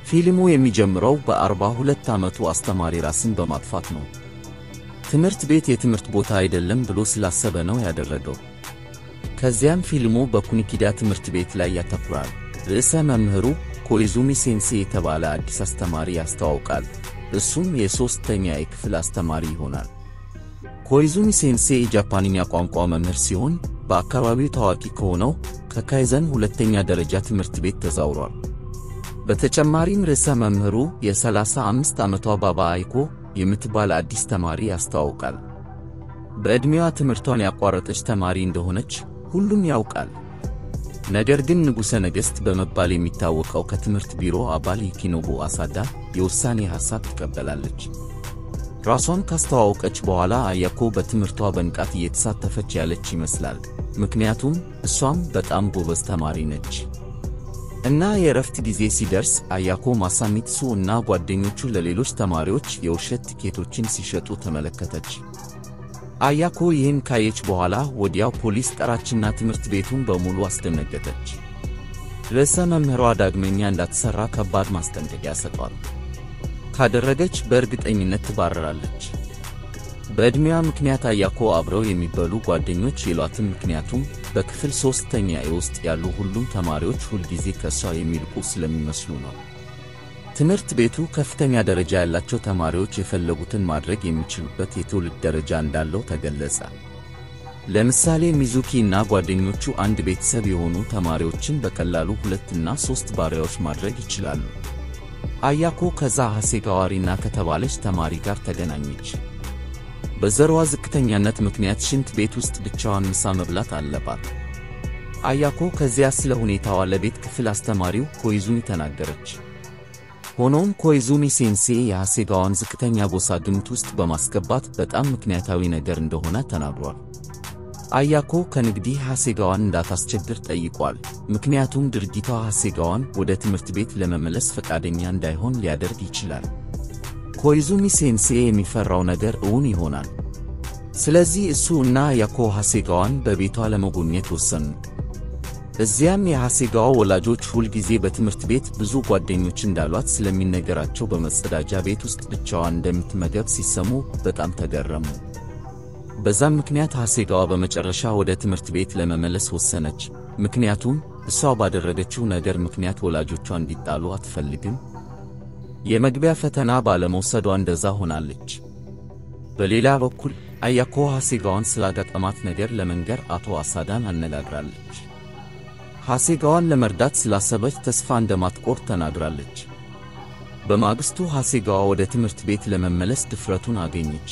ፊልሙ የሚጀምረው በአርባ ሁለት ዓመቱ አስተማሪ ራስን በማጥፋት ነው። ትምህርት ቤት የትምህርት ቦታ አይደለም ብሎ ስላሰበ ነው ያደረገው። ከዚያም ፊልሙ በኩኒኪዳ ትምህርት ቤት ላይ ያተኩራል። ርዕሰ መምህሩ ኮኢዙሚ ሴንሴ የተባለ አዲስ አስተማሪ ያስተዋውቃል። እሱም የሦስተኛ የክፍል አስተማሪ ይሆናል። ኮኢዙሚ ሴንሴ የጃፓንኛ ቋንቋ መምህር ሲሆን በአካባቢው ታዋቂ ከሆነው ከካይዘን ሁለተኛ ደረጃ ትምህርት ቤት ተዛውሯል። በተጨማሪም ርዕሰ መምህሩ የ35 ዓመቷ ባባ አይኮ የምትባል አዲስ ተማሪ ያስተዋውቃል። በዕድሜዋ ትምህርቷን ያቋረጠች ተማሪ እንደሆነች ሁሉም ያውቃል። ነገር ግን ንጉሠ ነገሥት በመባል የሚታወቀው ከትምህርት ቢሮ አባል ዩኪኖቡ አሳዳ የውሳኔ ሐሳብ ትቀበላለች። ራሷን ካስተዋወቀች በኋላ አያኮ በትምህርቷ በንቃት እየተሳተፈች ያለች ይመስላል። ምክንያቱም እሷም በጣም ጎበዝ ተማሪ ነች። እና የእረፍት ጊዜ ሲደርስ አያኮ ማሳሚትሱ እና ጓደኞቹ ለሌሎች ተማሪዎች የውሸት ቲኬቶችን ሲሸጡ ተመለከተች። አያኮ ይህን ካየች በኋላ ወዲያው ፖሊስ ጠራችና ትምህርት ቤቱን በሙሉ አስደነገጠች። ርዕሰ መምህሯ ዳግመኛ እንዳትሠራ ከባድ ማስጠንቀቂያ ሰጧል። ካደረገች በእርግጠኝነት ትባረራለች። በዕድሜዋ ምክንያት አያኮ አብረው የሚበሉ ጓደኞች የሏትም። ምክንያቱም በክፍል ሦስተኛ ውስጥ ያሉ ሁሉም ተማሪዎች ሁልጊዜ ከእሷ የሚልቁ ስለሚመስሉ ነው። ትምህርት ቤቱ ከፍተኛ ደረጃ ያላቸው ተማሪዎች የፈለጉትን ማድረግ የሚችሉበት የትውልድ ደረጃ እንዳለው ተገለጸ። ለምሳሌ ሚዙኪ እና ጓደኞቹ አንድ ቤተሰብ የሆኑ ተማሪዎችን በቀላሉ ሁለትና ሦስት ባሪያዎች ማድረግ ይችላሉ። አያኮ ከዛ ሐሴጋዋሪና ከተባለች ተማሪ ጋር ተገናኘች። በዘሯ ዝቅተኛነት ምክንያት ሽንት ቤት ውስጥ ብቻዋን ምሳ መብላት አለባት። አያኮ ከዚያ ስለ ሁኔታዋ ለቤት ክፍል አስተማሪው ኮይዙሚ ተናገረች። ሆኖም ኮይዙሚ ሴንሴ የሐሴጋዋን ዝቅተኛ ጎሳ ግምት ውስጥ በማስገባት በጣም ምክንያታዊ ነገር እንደሆነ ተናግሯል። አያኮ ከንግዲህ ሐሴጋዋን እንዳታስቸግር ጠይቋል። ምክንያቱም ድርጊቷ ሐሴጋዋን ወደ ትምህርት ቤት ለመመለስ ፈቃደኛ እንዳይሆን ሊያደርግ ይችላል። ኮይዙሚ ሴንሴ የሚፈራው ነገር እውን ይሆናል። ስለዚህ እሱ እና አያኮ ሐሴጋዋን በቤቷ ለመጎብኘት ወሰኑ። እዚያም የሐሴጋዋ ወላጆች ሁልጊዜ በትምህርት ቤት ብዙ ጓደኞች እንዳሏት ስለሚነገራቸው በመጸዳጃ ቤት ውስጥ ብቻዋን እንደምትመገብ ሲሰሙ በጣም ተገረሙ። በዛም ምክንያት ሐሴጋዋ በመጨረሻ ወደ ትምህርት ቤት ለመመለስ ወሰነች። ምክንያቱም እሷ ባደረገችው ነገር ምክንያት ወላጆቿ እንዲጣሉ አትፈልግም። የመግቢያ ፈተና ባለመውሰዷ እንደዛ ሆናለች። በሌላ በኩል አያኮ ሐሴጋዋን ስላጋጠማት ነገር ለመንገር አቶ አሳዳን አነጋግራለች። ሐሴጋዋን ለመርዳት ስላሰበች ተስፋ እንደማትቆርጥ ተናግራለች። በማግስቱ ሐሴጋዋ ወደ ትምህርት ቤት ለመመለስ ድፍረቱን አገኘች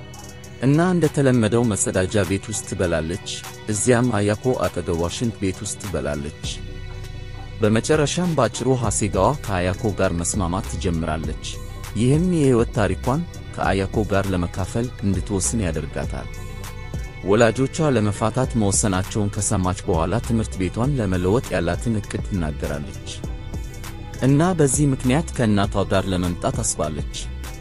እና እንደተለመደው መጸዳጃ ቤት ውስጥ ትበላለች። እዚያም አያኮ አጠገቧ ሽንት ቤት ውስጥ ትበላለች። በመጨረሻም ባጭሩ ሐሴጋዋ ከአያኮ ጋር መስማማት ትጀምራለች። ይህም የሕይወት ታሪኳን ከአያኮ ጋር ለመካፈል እንድትወስን ያደርጋታል። ወላጆቿ ለመፋታት መወሰናቸውን ከሰማች በኋላ ትምህርት ቤቷን ለመለወጥ ያላትን ዕቅድ ትናገራለች እና በዚህ ምክንያት ከእናቷ ጋር ለመምጣት አስባለች።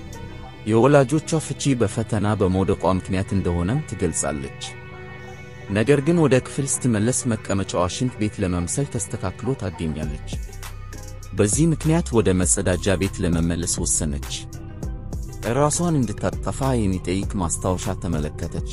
የወላጆቿ ፍቺ በፈተና በመውደቋ ምክንያት እንደሆነም ትገልጻለች። ነገር ግን ወደ ክፍል ስትመለስ መቀመጫዋ ሽንት ቤት ለመምሰል ተስተካክሎ ታገኛለች። በዚህ ምክንያት ወደ መጸዳጃ ቤት ለመመለስ ወሰነች። ራሷን እንድታጠፋ የሚጠይቅ ማስታወሻ ተመለከተች።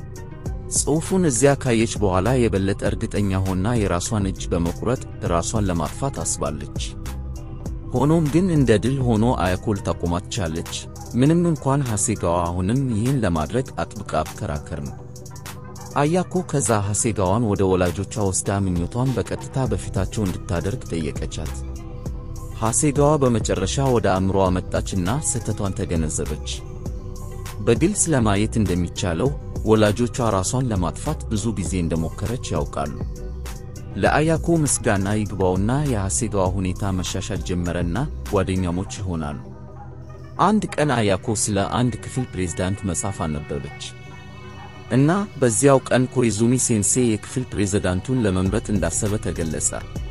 ጽሑፉን እዚያ ካየች በኋላ የበለጠ እርግጠኛ ሆና የራሷን እጅ በመቁረጥ ራሷን ለማጥፋት አስባለች። ሆኖም ግን እንደ ድል ሆኖ አያኮ ልታቆማት ቻለች። ምንም እንኳን ሐሴጋዋ አሁንም ይህን ለማድረግ አጥብቃ ብከራከርም አያኮ ከዛ ሐሴጋዋን ወደ ወላጆቿ ወስዳ ምኞቷን በቀጥታ በፊታቸው እንድታደርግ ጠየቀቻት። ሐሴጋዋ በመጨረሻ ወደ አእምሮዋ መጣችና ስህተቷን ተገነዘበች። በግልጽ ለማየት እንደሚቻለው ወላጆቿ ራሷን ለማጥፋት ብዙ ጊዜ እንደሞከረች ያውቃሉ። ለአያኮ ምስጋና ይግባውና የሐሴጋዋ ሁኔታ መሻሻል ጀመረና ጓደኛሞች ይሆናሉ። አንድ ቀን አያኮ ስለ አንድ ክፍል ፕሬዝዳንት መጽሐፍ አነበበች እና በዚያው ቀን ኮይዙሚ ሴንሴ የክፍል ፕሬዝዳንቱን ለመምረጥ እንዳሰበ ተገለጸ።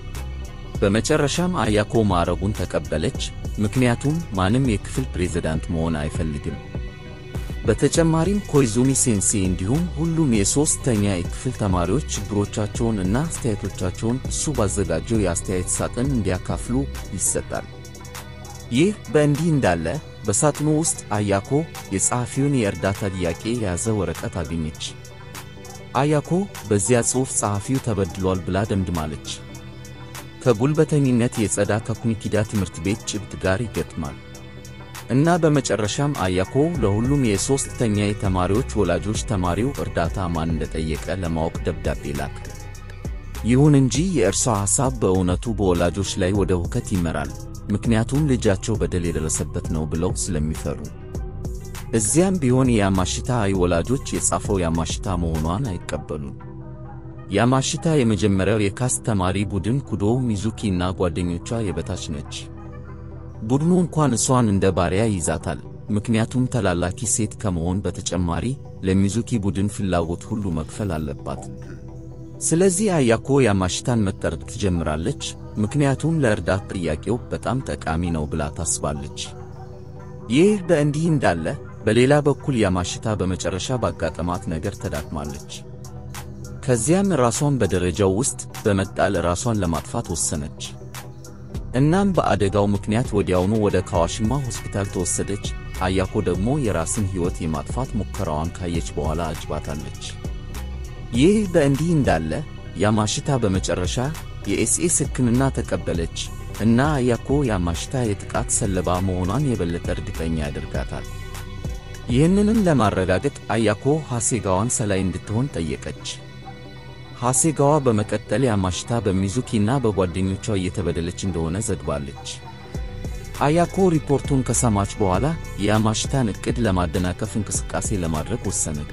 በመጨረሻም አያኮ ማዕረጉን ተቀበለች፣ ምክንያቱም ማንም የክፍል ፕሬዝዳንት መሆን አይፈልግም። በተጨማሪም ኮይዙሚ ሴንሴ እንዲሁም ሁሉም የሦስተኛ የክፍል ተማሪዎች ችግሮቻቸውን እና አስተያየቶቻቸውን እሱ ባዘጋጀው የአስተያየት ሳጥን እንዲያካፍሉ ይሰጣል። ይህ በእንዲህ እንዳለ በሳጥኑ ውስጥ አያኮ የጸሐፊውን የእርዳታ ጥያቄ የያዘ ወረቀት አገኘች። አያኮ በዚያ ጽሑፍ ጸሐፊው ተበድሏል ብላ ደምድማለች። ከጉልበተኝነት የጸዳ ከኩኒኪዳ ትምህርት ቤት ጭብጥ ጋር ይገጥማል እና በመጨረሻም አያኮ ለሁሉም የሦስተኛ ተማሪዎች ወላጆች ተማሪው እርዳታ ማን እንደጠየቀ ለማወቅ ደብዳቤ ላክ። ይሁን እንጂ የእርሷ ሐሳብ በእውነቱ በወላጆች ላይ ወደ ሁከት ይመራል። ምክንያቱም ልጃቸው በደል የደረሰበት ነው ብለው ስለሚፈሩ። እዚያም ቢሆን የያማሽታ አይ ወላጆች የጻፈው ያማሽታ መሆኗን አይቀበሉም። ያማሽታ የመጀመሪያው የካስ ተማሪ ቡድን ኩዶ ሚዙኪ እና ጓደኞቿ የበታች ነች። ቡድኑ እንኳን እሷን እንደ ባሪያ ይዛታል። ምክንያቱም ተላላኪ ሴት ከመሆን በተጨማሪ ለሚዙኪ ቡድን ፍላጎት ሁሉ መክፈል አለባት። ስለዚህ አያኮ ያማሽታን መጠረቅ ትጀምራለች። ምክንያቱም ለእርዳታ ጥያቄው በጣም ጠቃሚ ነው ብላ ታስባለች። ይህ በእንዲህ እንዳለ በሌላ በኩል ያማሽታ በመጨረሻ ባጋጠማት ነገር ተዳክማለች። ከዚያም ራሷን በደረጃው ውስጥ በመጣል ራሷን ለማጥፋት ወሰነች። እናም በአደጋው ምክንያት ወዲያውኑ ወደ ካዋሽማ ሆስፒታል ተወሰደች። አያኮ ደግሞ የራስን ሕይወት የማጥፋት ሙከራዋን ካየች በኋላ አጅባታለች። ይህ በእንዲህ እንዳለ ያማሽታ በመጨረሻ የኤስኤስ ሕክምና ተቀበለች እና አያኮ ያማሽታ የጥቃት ሰለባ መሆኗን የበለጠ እርግጠኛ ያደርጋታል። ይህንንም ለማረጋገጥ አያኮ ሐሴጋዋን ሰላይ እንድትሆን ጠየቀች። ሐሴጋዋ በመቀጠል ያማሽታ በሚዙኪና በጓደኞቿ እየተበደለች እንደሆነ ዘግባለች። አያኮ ሪፖርቱን ከሰማች በኋላ የያማሽታን ዕቅድ ለማደናቀፍ እንቅስቃሴ ለማድረግ ወሰነች።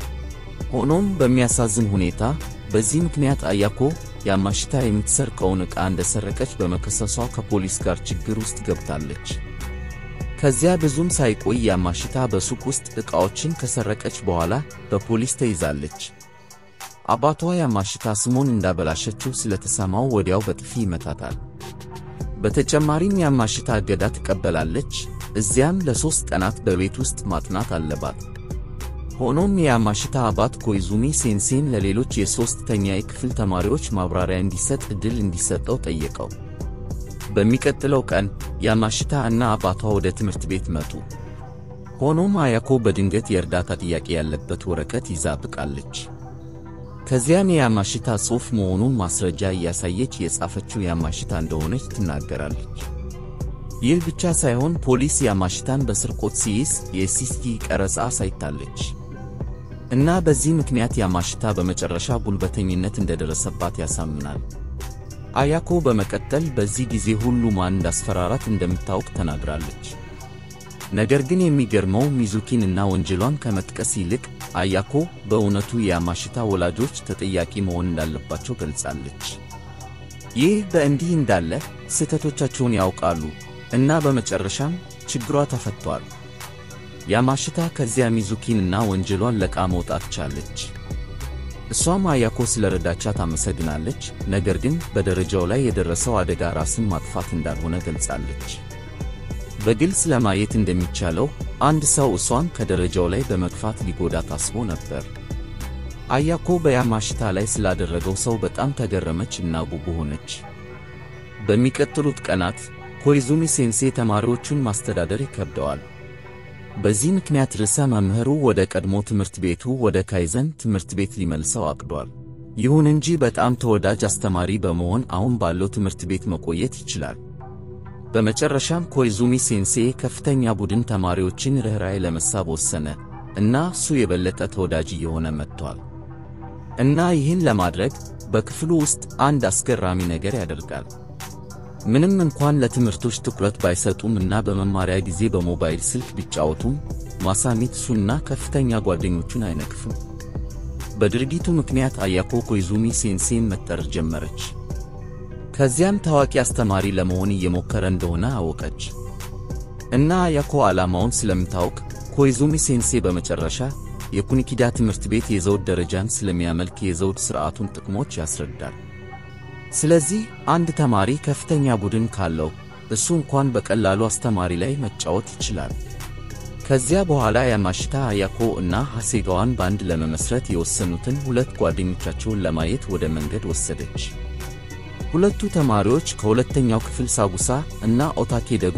ሆኖም በሚያሳዝን ሁኔታ በዚህ ምክንያት አያኮ ያማሽታ የምትሰርቀውን ዕቃ እንደሰረቀች በመከሰሷ ከፖሊስ ጋር ችግር ውስጥ ገብታለች። ከዚያ ብዙም ሳይቆይ ያማሽታ በሱቅ ውስጥ ዕቃዎችን ከሰረቀች በኋላ በፖሊስ ተይዛለች። አባቷ ያማሽታ ስሙን እንዳበላሸችው ስለተሰማው ወዲያው በጥፊ ይመታታል። በተጨማሪም ያማሽታ እገዳ ትቀበላለች። እዚያም ለሦስት ቀናት በቤት ውስጥ ማጥናት አለባት። ሆኖም የያማሽታ አባት ኮይዙሚ ሴንሴን ለሌሎች የሦስተኛ ክፍል ተማሪዎች ማብራሪያ እንዲሰጥ ዕድል እንዲሰጠው ጠየቀው። በሚቀጥለው ቀን ያማሽታ እና አባቷ ወደ ትምህርት ቤት መጡ። ሆኖም አያኮ በድንገት የእርዳታ ጥያቄ ያለበት ወረቀት ይዛ ብቃለች። ከዚያም የያማሽታ ጽሑፍ መሆኑን ማስረጃ እያሳየች የጻፈችው ያማሽታ እንደሆነች ትናገራለች። ይህ ብቻ ሳይሆን ፖሊስ ያማሽታን በስርቆት ሲይዝ የሲሲቲ ቀረጻ አሳይታለች እና በዚህ ምክንያት ያማሽታ በመጨረሻ ጉልበተኝነት እንደደረሰባት ያሳምናል። አያኮ በመቀጠል በዚህ ጊዜ ሁሉ ማን እንዳስፈራራት እንደምታውቅ ተናግራለች። ነገር ግን የሚገርመው ሚዙኪን እና ወንጀሏን ከመጥቀስ ይልቅ አያኮ በእውነቱ የያማሽታ ወላጆች ተጠያቂ መሆን እንዳለባቸው ገልጻለች። ይህ በእንዲህ እንዳለ ስህተቶቻቸውን ያውቃሉ እና በመጨረሻም ችግሯ ተፈቷል። ያማሽታ ከዚያ ሚዙኪን እና ወንጀሏን ለቃ መውጣት ቻለች። እሷም አያኮ ስለረዳቻት አመሰግናለች። ነገር ግን በደረጃው ላይ የደረሰው አደጋ ራስን ማጥፋት እንዳልሆነ ገልጻለች። በግልጽ ለማየት እንደሚቻለው አንድ ሰው እሷን ከደረጃው ላይ በመግፋት ሊጎዳ ታስቦ ነበር። አያኮ በያማሽታ ላይ ስላደረገው ሰው በጣም ተገረመች እና ጉጉ ሆነች። በሚቀጥሉት ቀናት ኮይዙሚ ሴንሴ ተማሪዎቹን ማስተዳደር ይከብደዋል። በዚህ ምክንያት ርዕሰ መምህሩ ወደ ቀድሞ ትምህርት ቤቱ ወደ ካይዘን ትምህርት ቤት ሊመልሰው አቅዷል። ይሁን እንጂ በጣም ተወዳጅ አስተማሪ በመሆን አሁን ባለው ትምህርት ቤት መቆየት ይችላል። በመጨረሻም ኮይዙሚ ሴንሴ ከፍተኛ ቡድን ተማሪዎችን ርኅራኄ ለመሳብ ወሰነ እና እሱ የበለጠ ተወዳጅ እየሆነ መጥቷል። እና ይህን ለማድረግ በክፍሉ ውስጥ አንድ አስገራሚ ነገር ያደርጋል። ምንም እንኳን ለትምህርቶች ትኩረት ባይሰጡም እና በመማሪያ ጊዜ በሞባይል ስልክ ቢጫወቱም ማሳሚትሱና ከፍተኛ ጓደኞቹን አይነቅፍም። በድርጊቱ ምክንያት አያኮ ኮይዙሚ ሴንሴን መጠረር ጀመረች። ከዚያም ታዋቂ አስተማሪ ለመሆን እየሞከረ እንደሆነ አወቀች እና አያኮ ዓላማውን ስለምታውቅ ኮይዙሚ ሴንሴ በመጨረሻ የኩኒኪዳ ትምህርት ቤት የዘውድ ደረጃን ስለሚያመልክ የዘውድ ሥርዓቱን ጥቅሞች ያስረዳል። ስለዚህ አንድ ተማሪ ከፍተኛ ቡድን ካለው እሱ እንኳን በቀላሉ አስተማሪ ላይ መጫወት ይችላል። ከዚያ በኋላ ያማሽታ አያኮ እና ሐሴጋዋን ባንድ ለመመስረት የወሰኑትን ሁለት ጓደኞቻቸውን ለማየት ወደ መንገድ ወሰደች። ሁለቱ ተማሪዎች ከሁለተኛው ክፍል ሳጉሳ እና ኦታኬ ደግሞ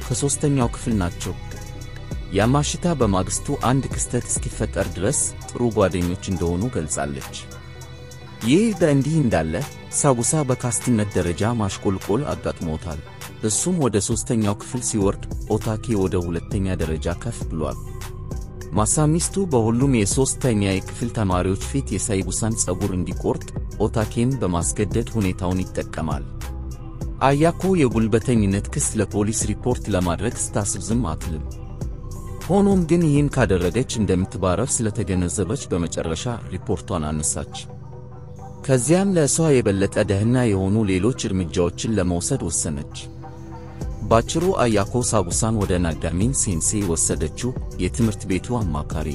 ከሦስተኛው ክፍል ናቸው። ያማሽታ በማግስቱ አንድ ክስተት እስኪፈጠር ድረስ ጥሩ ጓደኞች እንደሆኑ ገልጻለች። ይህ በእንዲህ እንዳለ ሳቡሳ በካስትነት ደረጃ ማሽቆልቆል አጋጥሞታል። እሱም ወደ ሦስተኛው ክፍል ሲወርድ፣ ኦታኬ ወደ ሁለተኛ ደረጃ ከፍ ብሏል። ማሳሚስቱ በሁሉም የሦስተኛ ክፍል ተማሪዎች ፊት የሳይቡሳን ፀጉር እንዲቆርጥ ኦታኬን በማስገደድ ሁኔታውን ይጠቀማል። አያኮ የጉልበተኝነት ክስ ለፖሊስ ሪፖርት ለማድረግ ስታስብ ዝም አትልም። ሆኖም ግን ይህን ካደረገች እንደምትባረር ስለተገነዘበች በመጨረሻ ሪፖርቷን አነሳች። ከዚያም ለእሷ የበለጠ ደህና የሆኑ ሌሎች እርምጃዎችን ለመውሰድ ወሰነች። ባጭሩ አያኮ ሳቡሳን ወደ ናጋሚን ሴንሴ ወሰደችው፣ የትምህርት ቤቱ አማካሪ።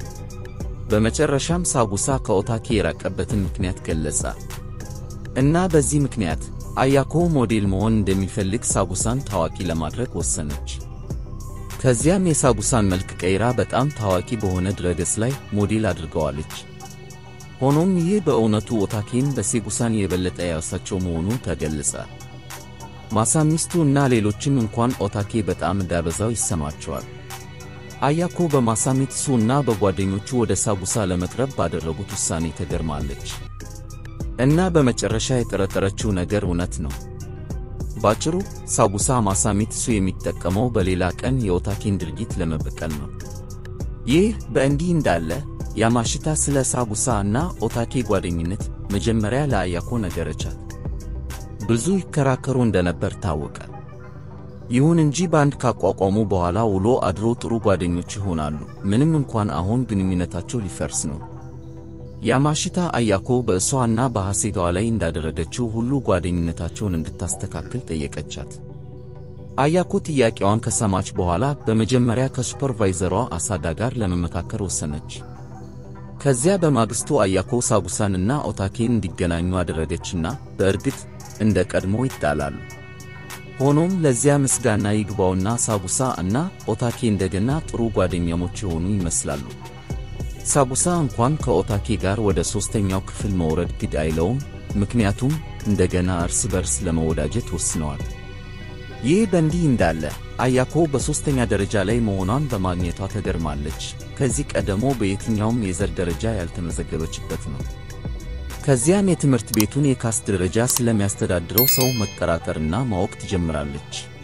በመጨረሻም ሳቡሳ ከኦታኬ የራቀበትን ምክንያት ገለጸ እና በዚህ ምክንያት አያኮ ሞዴል መሆን እንደሚፈልግ ሳቡሳን ታዋቂ ለማድረግ ወሰነች። ከዚያም የሳቡሳን መልክ ቀይራ በጣም ታዋቂ በሆነ ድረገጽ ላይ ሞዴል አድርገዋለች። ሆኖም ይህ በእውነቱ ኦታኬን በሴቡሳን የበለጠ ያሳቸው መሆኑ ተገለጸ። ማሳሚስቱ እና ሌሎችም እንኳን ኦታኬ በጣም እንዳበዛው ይሰማቸዋል። አያኮ በማሳሚትሱ እና በጓደኞቹ ወደ ሳቡሳ ለመቅረብ ባደረጉት ውሳኔ ተገርማለች እና በመጨረሻ የጠረጠረችው ነገር እውነት ነው። ባጭሩ ሳቡሳ ማሳሚትሱ የሚጠቀመው በሌላ ቀን የኦታኬን ድርጊት ለመበቀል ነው። ይህ በእንዲህ እንዳለ ያማሽታ ስለ ሳቡሳ እና ኦታኬ ጓደኝነት መጀመሪያ ለአያኮ ነገረቻት። ብዙ ይከራከሩ እንደነበር ታወቀ። ይሁን እንጂ ባንድ ካቋቋሙ በኋላ ውሎ አድሮ ጥሩ ጓደኞች ይሆናሉ፣ ምንም እንኳን አሁን ግንኙነታቸው ሊፈርስ ነው። ያማሽታ አያኮ በእሷ እና በሐሴቷ ላይ እንዳደረገችው ሁሉ ጓደኝነታቸውን እንድታስተካክል ጠየቀቻት። አያኮ ጥያቄዋን ከሰማች በኋላ በመጀመሪያ ከሱፐርቫይዘሯ አሳዳ ጋር ለመመካከር ወሰነች። ከዚያ በማግስቱ አያኮ ሳቡሳን እና ኦታኬን እንዲገናኙ አደረገችና በእርግጥ እንደ ቀድሞ ይጣላሉ። ሆኖም ለዚያ ምስጋና ይግባውና ሳቡሳ እና ኦታኬ እንደገና ጥሩ ጓደኛሞች የሆኑ ይመስላሉ። ሳቡሳ እንኳን ከኦታኬ ጋር ወደ ሦስተኛው ክፍል መውረድ ግድ አይለውም፣ ምክንያቱም እንደገና እርስ በርስ ለመወዳጀት ወስነዋል። ይህ በእንዲህ እንዳለ አያኮ በሦስተኛ ደረጃ ላይ መሆኗን በማግኘቷ ተገርማለች። ከዚህ ቀደሞ በየትኛውም የዘር ደረጃ ያልተመዘገበችበት ነው። ከዚያም የትምህርት ቤቱን የካስት ደረጃ ስለሚያስተዳድረው ሰው መጠራጠርና ማወቅ ትጀምራለች።